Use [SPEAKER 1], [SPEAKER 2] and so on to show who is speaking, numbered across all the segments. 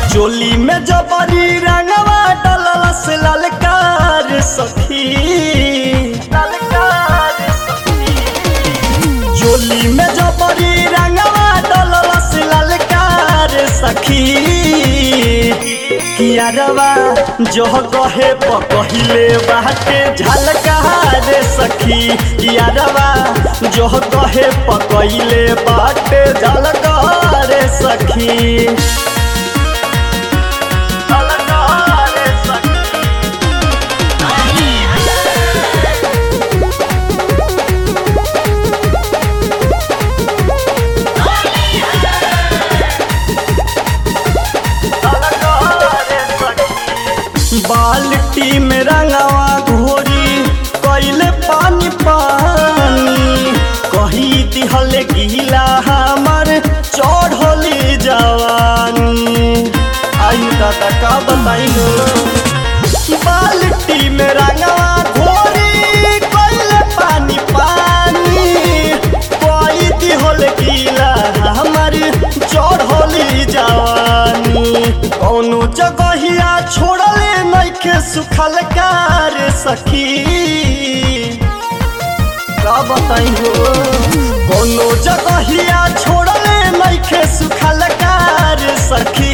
[SPEAKER 1] चोली में जबरी रंगवा डलस ललकार सखी ललकार सखी चोली में जबरी रंगवा डलस ललकार सखी कियारवा जो कहे पकहिले बाटे झलकार सखी कियारवा जो कहे पकहिले बाटे झलकार सखी झलकार सखी बाल्टी में रंगवा घोरी कैले पानी पानी कही दिहल गीला हमर चढ़ली जवानी आई दादा का बताई हो बाल्टी में रंगवा घोरी कैले पानी पानी कही दिहल गीला हमर चढ़ली जवानी कौनो जगहिया छोड़ले नइखे सुखल कार सखी का बताई हो कौनो जगहिया छोड़ले नइखे सुखल कार सखी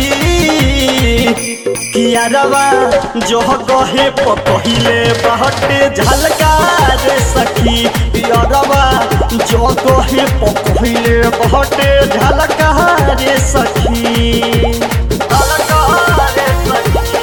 [SPEAKER 1] कियारवा जो कहे पहिले बहटे झलकार सखी कियारवा जो कहे पहिले बहटे झलकार सखी झलकार सखी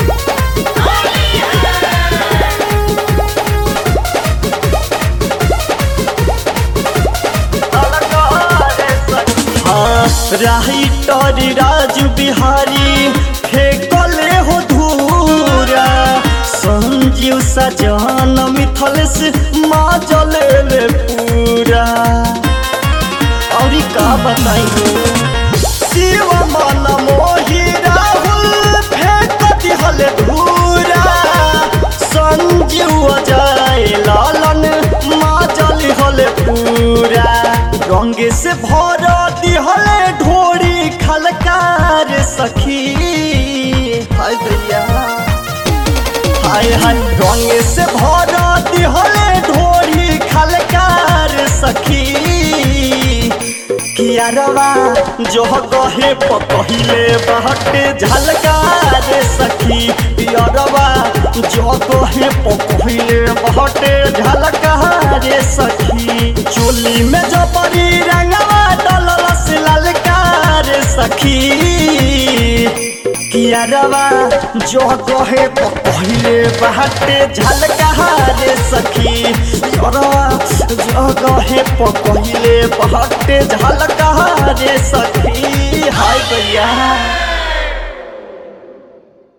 [SPEAKER 1] हाँ, राइटर राजू बिहारी फेंकले हो धूरा संजीव सजन मिथल से माजले ले पूरा और का बताई हो शिव मन मोही राहुल फेंक दिहल धूरा संजीव अजय लालन माजल हल पूरा रंग से भर दिहल ढोरी खलकार सखी हाय दैया हाय हाय रंग से भर दिहल ढोरी खलकार सखी कियारवा जो कहे पहिले बहटे झलकार सखी पियरवा जो कहे पहिले बहटे झलकार सखी चोली में जो परी रंगवा डलस ललकार सखी कियारवा जो कहे पहिले बहटे झलकार सखी पियरवा जो कहे पहिले बहटे झलकार सखी हाय भैया